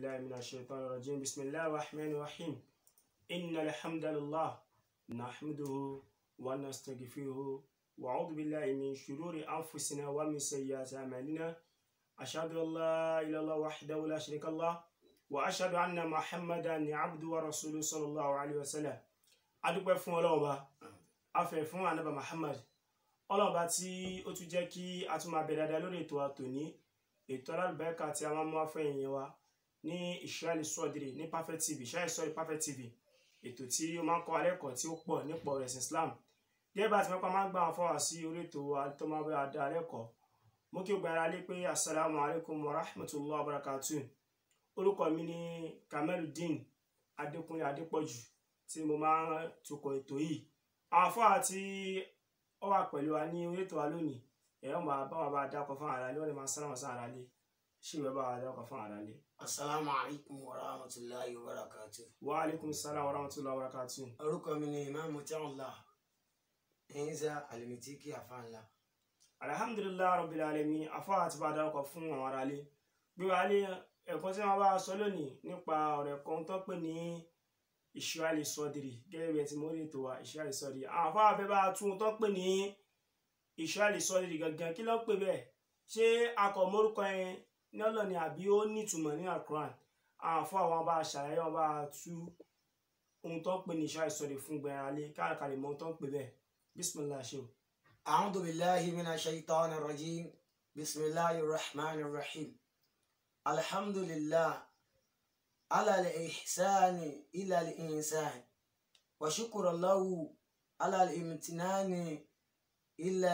بالله من الشيطان الرجيم بسم الله الرحمن الرحيم إن الحمد لله نحمده ونستغفره وأعوذ بالله من شرور أنفسنا ومن سيئات أعمالنا أشهد أن لا إله إلا الله وحده لا شريك له وأشهد أن محمدا عبده ورسوله صلى الله عليه وسلم adúpẹ́ fún ọlọ́run ba afẹ́ fún anaba muhammad ọlọ́run ba tí ó tún jẹ́ kí a tún máa bẹ dáadáa lórí ètò àtòní ètò alálùbáríkà tí a máa mú afẹ́ yẹn wa ní ìṣúrálì sọ́ọ̀dìrì ní perfect tv ṣáà sọ́ọ̀dì perfect tv ètò tí ó máa ń kọ́ alẹ́kọ̀ọ́ tí ó pọ̀ nípa ọ̀rọ̀ ẹ̀sìn islam gẹ́gẹ́ bá a ti mẹ́pà máa ń gbà wọn fọwọ́ sí orí ètò tó máa bẹ adá alẹ́kọ̀ọ́ mo kí o gbára lé pé asalaamu alaykum wa rahmatulah wa barakatu orúkọ mi ní kameludeen adékúnlé adépọ̀jù tí mo máa ń tukọ̀ ètò yìí àwọn afọ́à tí ó wà pẹ̀lú wa ní orí ètò wa lónìí ẹ̀rọ máa bá wa bá dákọ̀ fún ara lé wọ́n lè máa sára wọn sí ara lé ṣé ìwé bá wa dákọ̀ fún ara lé. asalaamu alaykum wa rahmatulahi wa barakatu. wa aleykum salaam wa rahmatulah wa barakatu. orúkọ mi ni imaamu tiawula ẹ̀yinza alimitiki afanla. alhamdulilayi rabbil alamin afọ́à ti bá a dákọ̀ fún àwọn ara lé gbé wa lé ẹ̀kọ́ tí wọ́n bá sọ lónìí nípa ọ̀rẹ́ kan tó pè ní ìṣúrálì sọdìrì gẹ́gẹ́ bí ẹ ti mọ orí ètò wa ìṣúrálì sọdìrì àwọn afáwà fẹ́ bá a tún tó pè ní ìṣúrálì sọdìrì gangan kí ló pè bẹ́ẹ̀ ṣé akọ mórúkọ yẹn ní ọlọ ni àbí ó nítumọ̀ ní àkùrán àwọn afáwà wọn bá a ṣàlàyé wọn bá a tú ohun tó ń pè ní ìṣúrálì sọdìrì fún gbẹ̀rẹ̀ alẹ́ káàkiri mọ ohun tó ń pè bẹ́ẹ̀ bismillah ṣe o. أعوذ بالله من الشيطان الرجيم بسم الله الرحمن الرحيم الحمد لله على الإحسان إلى الإنسان وشكر له على الامتنان إلى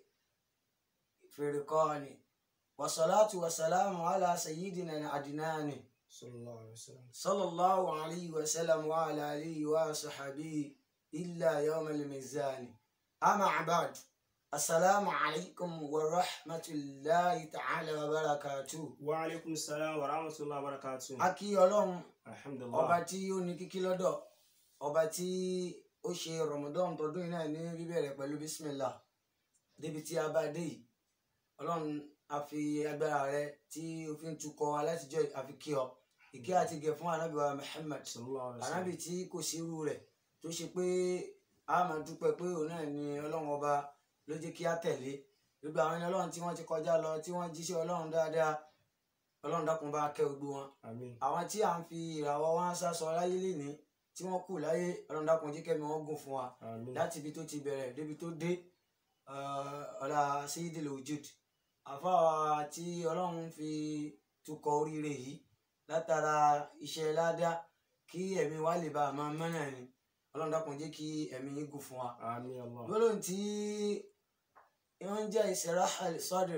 الفرقان والصلاة والسلام على سيدنا العدنان sallallahu alayhi wa sallam. صلى الله عليه وسلم وعلى آله وصحبه إلا يوم الميزان أما بعد السلام عليكم ورحمة الله تعالى وبركاته wa aleykum salaam wa rahmatulah wa barakatu. akí ọlọ́run alhamdulilah. ọba tí ó ní kíkí lọ́dọ̀ ọba tí ó ṣe rọmọdọ́n tọdún yìí náà ní bíbẹ̀rẹ̀ pẹ̀lú bísímìlà débi tí a bá dé yìí ọlọ́run a fi agbára rẹ tí o fi ń tukọ̀ alátijọ́ àfi kí ọ ìkẹ́ àti gẹ̀ fún anábì wa Muhammad sallallahu alayhi wa sallam. anábì tí kò sí irú rẹ̀ tó ṣe pé a máa dúpẹ́ pé òun náà ni ọlọ́run ọba ló jẹ́ kí á tẹ̀lé gbogbo àwọn ẹni ọlọ́run tí wọ́n ti kọjá lọ tí wọ́n jíṣẹ́ ọlọ́run dáadáa ọlọ́run dákun bá kẹ́ gbogbo wọn àmín. àwọn tí à ń fi ìràwọ̀ wọn sásọ láyé lénìí tí wọ́n kù láyé ọlọ́run dákun jí kẹ́mi wọn gùn fún wa àmín. láti ibi tó ti bẹ̀rẹ̀ débi tó dé ọ̀la Sayyidil Wujud àfáà tí ọlọ́run fi tukọ̀ oríire yìí látara iṣẹ́ ládá kí ẹ̀mí wa lè bá a máa mọ́nà ni ọlọ́run dákun jẹ́ kí ẹ̀mí yín gùn fún wa àmín allah. gbólóhùn tí wọ́n ń jẹ́ ìṣẹ̀ráhà sọ́dọ̀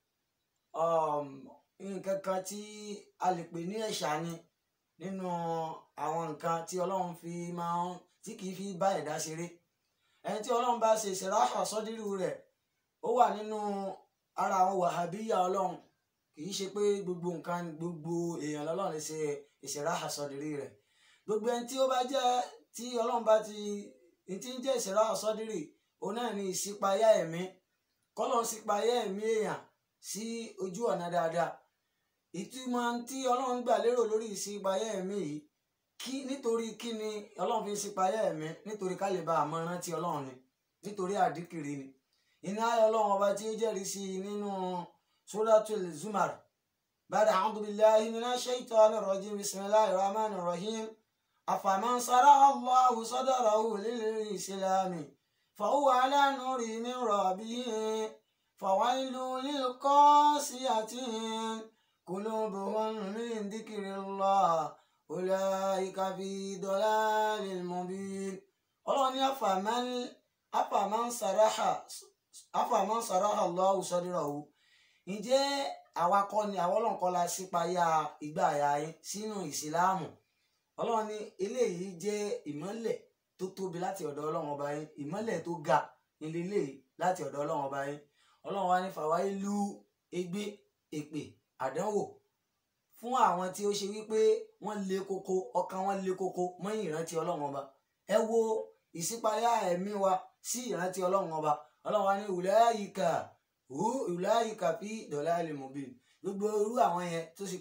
nǹkan kan tí a lè pè ní ẹ̀ṣà ni nínú àwọn nǹkan tí ọlọ́run fi máa ń tí kìí fi bá ẹ̀dá ṣeré ẹni tí ọlọ́run bá ṣe ìṣẹ̀ráhà sọ́dírù rẹ̀ ó wà nínú ara àwọn wàhábíyà ọlọ́run kìí ṣe pé gbogbo nǹkan gbogbo èèyàn lọ́lọ́run lè ṣe ìṣẹ̀ráhà sọ́dírì rẹ̀ gbogbo ẹni tí ó bá jẹ́ tí ọlọ́run bá ti ní tí ń jẹ́ ìṣẹ̀ráhà sọ́dírì òun náà ní ìṣípayá ẹ̀mí kọ́lọ̀ ń ṣípayá ẹ̀mí èèyàn sí ojú ọ̀nà dáadáa ìtumọ̀ tí ọlọ́run gbà lérò lórí ìṣípayá ẹ̀mí yìí kí nítorí kí ni ọlọ́run fi ń ṣípayá ẹ̀mí nítorí ká lè bá àmọ́ rántí ọlọ́run ni nítorí àdíkìrì ni iná ayọ̀ ọlọ́run ọba tí ó jẹ́rìí sí i nínú suratul zumar bàdà a'udhu billahi minash shaitanir rajim bismillahir rahmanir rahim afaman saraha Allahu sadrahu lil islami فهو على نور من ربه فويل للقاسية قلوبهم من ذكر الله أولئك في ضلال مبين ọlọ́run ní àfàmán àfàmán sàráhà àfàmán sàráhà Allahu sadrahu ǹjẹ́ àwa kọ́ ni àwọn ọlọ́run kọ́ la sípayá ìgbà àyà yín sínú ìsìláàmù ọlọ́run ní eléyìí jẹ́ ìmọ́lẹ̀ tó tóbi láti ọ̀dọ̀ ọlọ́run ọba yín ìmọ́lẹ̀ tó ga nílé láti ọ̀dọ̀ ọlọ́run ọba yín ọlọ́run wa ní fàwáyé lu ègbé èpè àdánwò fún àwọn tí ó ṣe wípé wọ́n le koko ọkàn wọn le koko mọ́ ìrántí ọlọ́run ọba ẹ wo ìṣípayá ẹ̀mí wa sí ìrántí ọlọ́run ọba ọlọ́run wa ní ulaika hu ulaika fi dalalin mubin gbogbo irú àwọn yẹn tó ṣe pé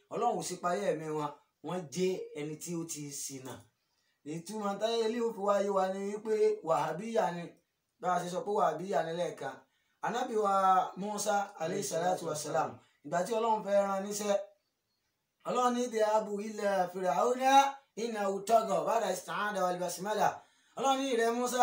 ọlọ́run ò sí payé ẹ̀mí wọn wọ́n jẹ́ ẹni tí ó ti ṣìnà ìtumọ̀ táyé ilé òfin wáyé wa ni wípé wàhábíyà ni bá a ṣe sọ pé wàhábíyà ni lẹ́ẹ̀kan anábì wa Musa aleyhi salatu wa salam ìgbà tí ọlọ́run fẹ́ rán níṣẹ́ ọlọ́run ní ìdè abu ilẹ̀ Fir'auna iná utọ́gọ̀ bàdà ìsìtàhádà wal basmala ọlọ́run ní ìrẹ́ Musa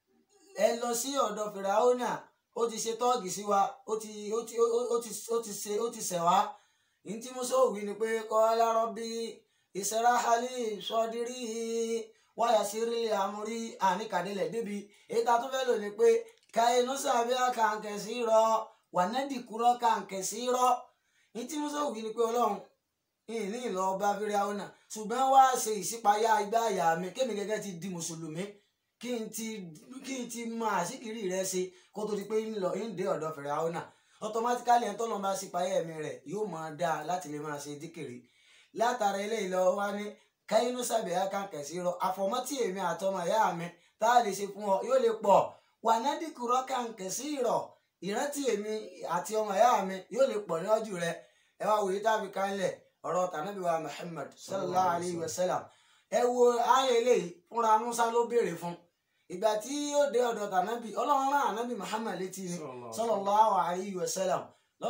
ẹ lọ sí ọ̀dọ̀ Fir'auna ó ti ṣe tọ́ọ̀gì sí wa ó ti ó ti ó ti ó ti ṣe ó ti ṣẹ̀ wá ní tí Musa ò wí ni pé qala rabbi israhali sọdírí wáyà sírí àmúrí àníkàdélẹ̀ débi èyí tá a tún fẹ́ lò ní pé kàínú sàbíà kàǹkẹ́ sí rọ wànádìkúrọ́ kàǹkẹ́ sí rọ ní tí Musa ò wí ni pé ọlọ́run ìní ìlọ ọba fíráwọn náà ṣùgbọ́n wá ṣe ìṣípayá igbá àyà mi kémi gẹ́gẹ́ ti di mùsùlùmí kí n ti kí n ti mọ àṣíkiri rẹ ṣe kó tó di pé ń lọ ń dé ọ̀dọ̀ fíráwọn náà automatically ẹni tó lọ́n bá ṣípayá ẹ̀mí rẹ̀ yóò máa dáa láti lè máa ṣe díkìrì látara eléyìí lọ wá ní káyínú sàbẹ̀yà kan kẹ̀sí rọ àfọ̀mọ́tì èmi àtọmọ ìyá mi tá a lè ṣe fún ọ yóò lè pọ̀ wà nádìkúrọ́ kan kẹ̀sí rọ ìrántí èmi àti ọmọ ìyá mi yóò lè pọ̀ níwájú rẹ ẹ wá wòye tábí kánlẹ̀ ọ̀rọ̀ tànàbí wa Muhammad sallallahu alayhi wa sallam ẹ wo ayé eléyìí fúnra Musa ló béèrè fún ìgbà tí yóò dé ọ̀dọ̀ tànàbí ọlọ́run rán ànábì Muhammad létí ni sallallahu alayhi wa sallam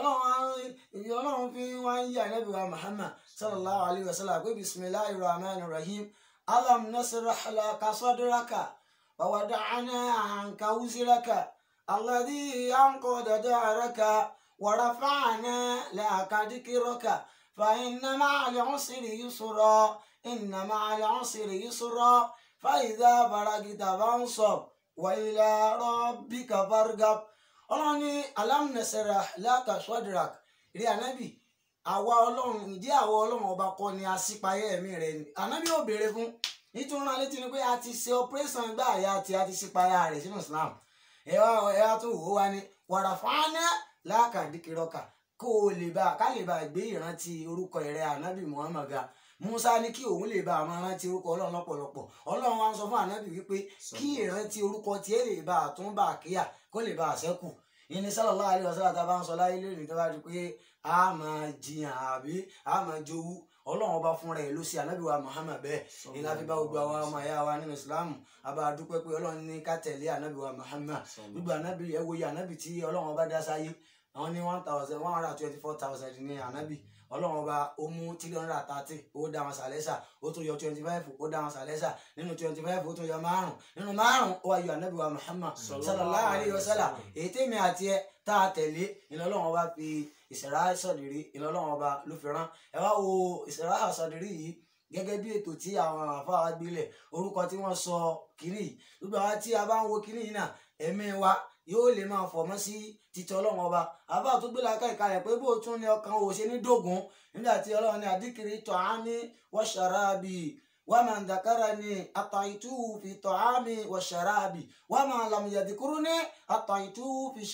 lọ́lọ́run fi wá ń yí ànábì wa Muhammad sallallahu alayhi wa sallam pé bisimilahi rahman rahim alam nasrah laka sadraka wa wada'na anka wuzraka alladhi anqada da'raka wa rafa'na laka dhikraka فإن مع العسر يسرا إن مع العسر يسرا فإذا فرغت فانصب وإلى ربك فارغب ọlọ́run ní alam nasrah laka sadrak rí ànábì àwa ọlọ́run ǹjẹ́ àwa ọlọ́run ọba kọ́ ni aṣípayé ẹ̀mí rẹ̀ ni ànábì ò béèrè fún nítorí náà létí ni pé a ti ṣe operation gbá àyà àti a ti ṣípayá rẹ̀ sínú Islam ẹ wá ẹ wá tó wò ó wá ní wàràfáàná laka dìkìrọ̀kà kó o lè bá ká lè bá gbé ìrántí orúkọ rẹ̀ ànábì Muhammad ga Musa ní kí òun lè bá àwọn rántí orúkọ Ọlọ́run lọ́pọ̀lọpọ̀ Ọlọ́run wa ń sọ fún ànábì wípé kí ìrántí orúkọ tiẹ̀ lè bá àtúnbà kíyà kó lè bá àṣẹ́kù ìní sallallahu alaihi wasallam tá a bá ń sọ láyé lónìí tó bá di pé a máa jiyàn àbí a máa jowú Ọlọ́run ọba fúnra ẹ̀ ló ṣe ànábì wa Muhammad bẹ́ẹ̀ ìlà fi bá gbogbo àwọn ọmọ ẹ̀yà wa nínú Ìsìlámù àbá dúpẹ́ pé Ọlọ́run ní ká tẹ̀lé ànábì wa Muhammad gbogbo ànábì ẹ̀ wòye ànábì tí Ọlọ́run ọba dá sáyé àwọn ní one thousand one hundred and twenty four thousand ní ànábì ọlọ́run ọba ó mú three hundred and thirty ó dá wọn sàlẹ́sà ó tún yọ twenty five ó dá wọn sàlẹ́sà nínú twenty five ó tún yọ márùn nínú márùn ó wá yọ ànábì wa muhammad sallallahu alayhi wa sallam èyí tèmi àti ẹ tá a tẹ̀lé ìlú ọlọ́run ọba fi ìṣẹ̀rá sọ̀dìrí ìlú ọlọ́run ọba ló fi rán ẹ wá wo ìṣẹ̀rá sọ̀dìrí yìí gẹ́gẹ́ bí ètò tí àwọn àfáà gbélẹ̀ orúkọ tí wọ́n sọ kínní yìí gbogbo àwọn tí a bá ń wo kínní yìí náà ẹ̀mí wa yóò lè máa fọmọ́ sí títí ọlọ́run ọba àbá tó gbé làákà ìkàlẹ̀ pé bó tún ní ọkàn ò ṣe ní dógún nígbà tí ọlọ́run ní àdìkiri tọ́hámi wọ́ṣàrábì wàmà ndàkàrà ní àtàìtú fi tọ́hámi wọ́ṣàrábì wàmà làmìyàdìkúrú ní àtàìtú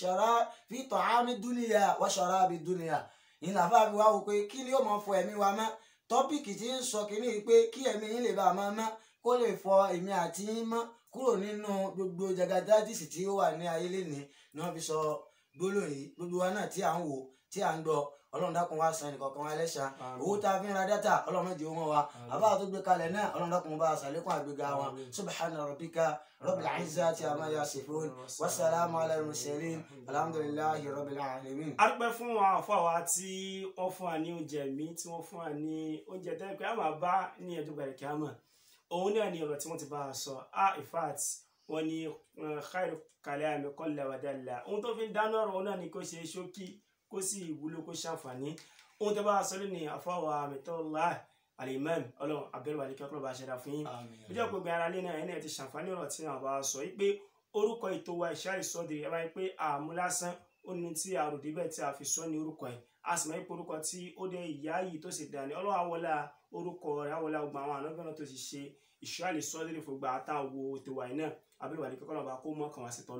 fi tọ́hámi dúnìyà wọ́ṣàrábì dúnìyà ìlà fàbí wa wò pé kí ni yóò máa fọ ẹ̀mí wa mọ́ tọ́pìkì tí ń sọ kínní pé kí ẹ̀mí yín lè bá a máa mọ́ kó lè fọ èmi àti yín mọ́ kúrò nínú gbogbo jagadadisi tí ó wà ní ayé lénìí ni wọ́n fi sọ gbólóhùn yìí gbogbo wa náà tí à ń wò tí à ń gbọ́ ọlọ́run dákun wá san ẹnìkọ̀ọ̀kan wa lẹ́sàn owó tá a fi ń ra dátà ọlọ́run méjì ó mọ́ wa àbá tó gbé kalẹ̀ náà ọlọ́run dákun bá a sàlékún àgbéga wọn subhana rabbika rabbil izzati amma yasifun wassalamu ala al-mursalin alhamdulillahi rabbil alamin. a dúpẹ́ fún àwọn àfọwà tí wọ́n fún wa ní oúnjẹ mi tí wọ́n fún wa ní oúnjẹ tẹ́lẹ̀ pé a máa bá ní ẹjọ́ gbàdẹ̀ kí a mọ̀ òun náà ni ọ̀rọ̀ tí wọ́n ti bá a sọ ah in fact wọ́n ní khairu kalami qalla wa dalla ohun tó fi ń dáná ọ̀rọ̀ òun náà ni kó ṣe ṣókí kó sì wúlò kó ṣàǹfààní ohun tó bá a sọ lónìí àfọwà Amitullah Al-Imam ọlọ́run abẹ́rẹ́ wàlíkẹ́ ọlọ́run bá ṣẹ̀dá fún yín ìjọ gbogbo ara lé náà ẹni ẹ̀ ti ṣàǹfààní ọ̀rọ̀ tí àwọn bá a sọ yìí pé orúkọ ètò wa Ishari Sodiri ẹ bá yẹ pé àmú lásán ó ní tí a rò débẹ̀ tí a fi sọ ní orúkọ ẹ̀ a sì máa ń pe orúkọ tí ó dé ìyá yìí tó sì dání ọlọ́run àwọlá orúkọ rẹ̀ àwọlá gbogbo àwọn ànágbọ́n tó ti ṣe Ishari Sodiri fún gba àtàwọ̀ ètò wa náà abẹ́rẹ́ wàlíkẹ́ ọlọ́run bá kó mọ́ kàn wá sí tọ́lọ́run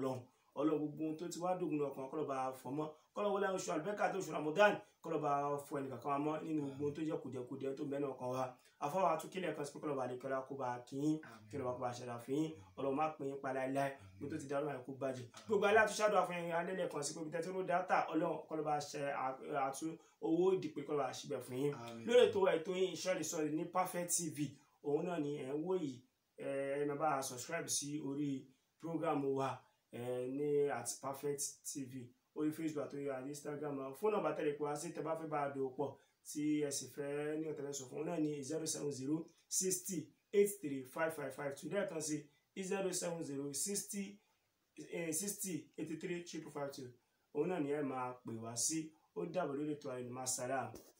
ọlọ́run gbogbo ohun tó ti wá dògùn ọkàn kọ́lọ́ba fọmọ́ kọ́lọ́ wọlé oṣù àlùbẹ́kà tó oṣù ramadan kọ́lọ́ba fọ ẹnìkankan wa mọ́ nínú gbogbo ohun tó jẹ́ kùdìẹ̀kùdìẹ̀ tó mẹ́nu ọkàn wa afọwọ́ àtúnkílẹ̀ kan sí pé kọ́lọ́ba àlekọ́lá kó bá a kíyín kọ́lọ́ba kó bá a ṣẹ̀dá fún yín ọlọ́run má pín in pa láéláé gbogbo tó ti darú àìkú bàjẹ́ gbogbo alẹ́ àtúnṣàdó àfihàn alẹ́lẹ̀ kan sí pé bí tẹ́tí ló dáta ọlọ́run kọ́lọ́ba ṣe àtú owó ìdìpé kọ́lọ́ba ṣíbẹ̀ fún yín lórí ètò ètò yín ìṣọ́lẹ̀ sọ́ọ̀lì ní perfect tv òun náà ni ẹ̀ ń wò yìí ẹ̀ ẹ̀ máa bá a subscribe sí orí program wa ẹ̀ ní at perfect tv orí facebook àti orí instagram náà fóònù nọ́mbà tẹlẹ pé wá sí tẹ́ bá fẹ́ bá a dò pọ̀ tí ẹ sì fẹ́ ní ọ̀tẹ̀lẹ̀ sọ fún un náà ní zero seven zero sixty eight three five five five two lẹ́ẹ̀kan sí zero seven zero sixty sixty eighty three triple five two òun náà ni ẹ máa pè wá sí ó dàbọ̀ lórí ètò àyìnbá sàrà.